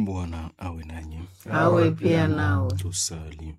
Bwana awe nanyi. awe pia nao. Tusali.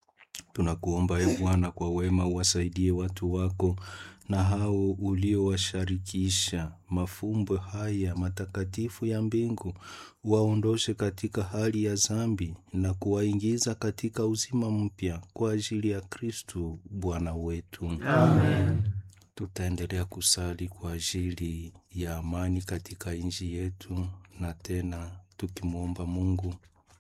Tunakuomba e Bwana, kwa wema uwasaidie watu wako na hao uliowasharikisha mafumbo haya matakatifu ya mbingu, waondoshe katika hali ya zambi na kuwaingiza katika uzima mpya kwa ajili ya Kristu Bwana wetu. Amen. Tutaendelea kusali kwa ajili ya amani katika nchi yetu, na tena tukimwomba Mungu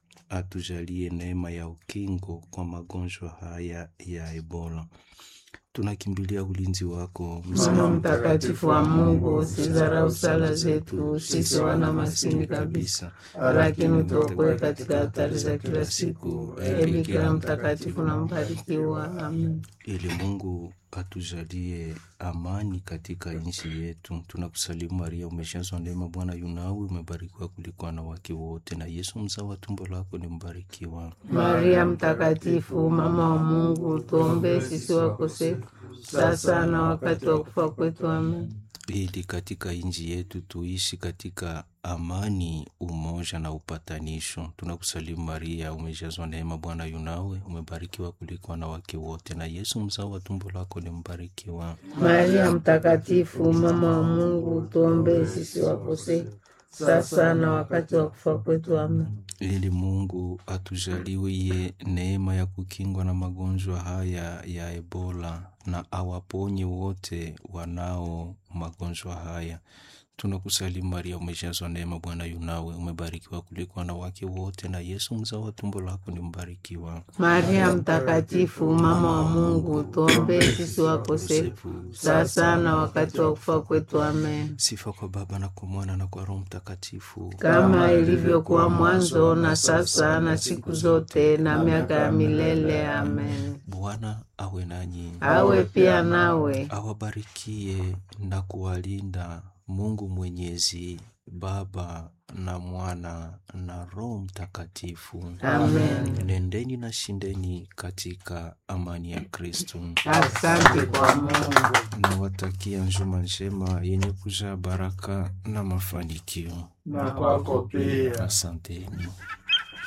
atujalie neema ya ukingo kwa magonjwa haya ya Ebola. Tunakimbilia ulinzi wako Mama mtakatifu wa Mungu, usidharau sala zetu sisi wana maskini kabisa, lakini utuokoe katika hatari za kila siku. Ee Bikira mtakatifu na mbarikiwa. Amen. ili Mungu atujalie amani katika nchi yetu. Tunakusalimu Maria, umejazwa neema, Bwana yunawe, umebarikiwa kuliko wanawake wote, na Yesu mzao wa tumbo lako ni mbarikiwa. Maria mtakatifu, mama wa Mungu, tuombee sisi wakosefu sasa na wakati wa kufa kwetu. Amen. ili katika nchi yetu tuishi katika amani, umoja na upatanisho. Tunakusalimu Maria, umejazwa neema, Bwana yunawe, umebarikiwa kuliko wanawake wote, na Yesu mzao wa tumbo lako ni mbarikiwa. Maria mtakatifu, mama wa Mungu, tuombee sisi wakosefu sasa na wakati wa kufa kwetu. Amen. ili Mungu atujaliwie neema ya kukingwa na magonjwa haya ya Ebola na awaponye wote wanao magonjwa haya. Tunakusalimu Maria, umejazwa neema, Bwana yunawe, umebarikiwa kuliko wanawake wote, na Yesu mzao wa tumbo lako ni mbarikiwa. Maria mtakatifu, mama wa Mungu, tuombee sisi wakosefu sasa na wakati wa kufa kwetu. Amen. Sifa kwa Baba na kwa Mwana na kwa Roho Mtakatifu, Kama ilivyokuwa mwanzo na sasa na siku zote na miaka ya milele. Amen. Bwana awe nanyi, Awe pia nawe. awabarikie na kuwalinda Mungu Mwenyezi, Baba na Mwana na Roho Mtakatifu. Amen. Nendeni na shindeni katika amani ya Kristo. Asante kwa Mungu. Nawatakia njuma njema yenye kujaa baraka na mafanikio. na kwako pia. Asanteni.